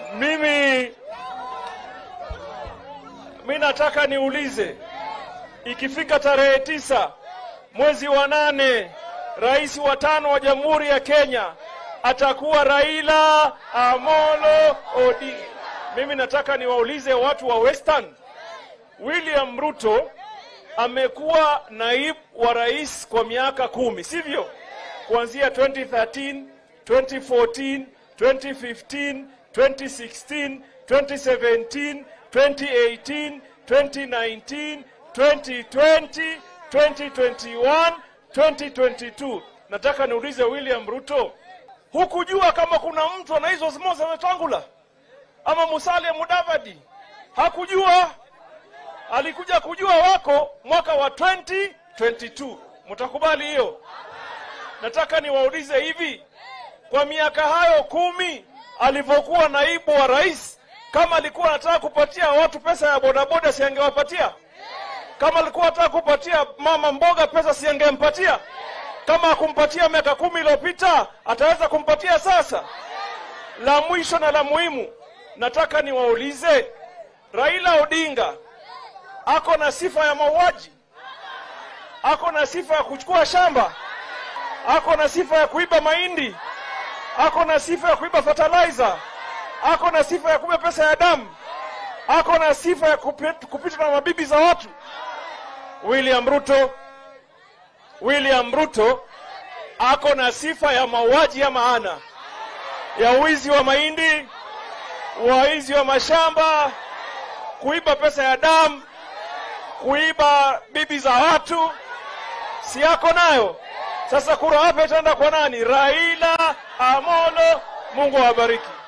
Mimi mi nataka niulize, ikifika tarehe tisa mwezi wa nane, rais wa tano wa Jamhuri ya Kenya atakuwa Raila Amolo Odinga. Mimi nataka niwaulize watu wa Western, William Ruto amekuwa naibu wa rais kwa miaka kumi, sivyo? Kuanzia 2013, 2014, 2015, 2016, 2017, 2018, 2019, 2020, 2021, 2022. Nataka niulize William Ruto, hukujua kama kuna mtu anaitwa Moses Wetangula ama Musalia Mudavadi? Hakujua? Alikuja kujua wako mwaka wa 2022. Mtakubali hiyo? Nataka niwaulize hivi, kwa miaka hayo kumi alivyokuwa naibu wa rais, kama alikuwa anataka kupatia watu pesa ya bodaboda, si angewapatia? Kama alikuwa anataka kupatia mama mboga pesa, si angempatia? Kama akumpatia miaka kumi iliyopita, ataweza kumpatia sasa? La mwisho na la muhimu, nataka niwaulize, Raila Odinga ako na sifa ya mauaji? Ako na sifa ya kuchukua shamba? Ako na sifa ya kuiba mahindi? Ako na sifa ya kuiba fertilizer? Ako na sifa ya kuiba pesa ya damu? Ako na sifa ya kupita, kupita na mabibi za watu? William Ruto, William Ruto ako na sifa ya mauaji ya maana, ya wizi wa mahindi, waizi wa mashamba, kuiba pesa ya damu, kuiba bibi za watu, si yako nayo? Sasa kura wapi itaenda kwa nani? Raila Amolo. Mungu awabariki.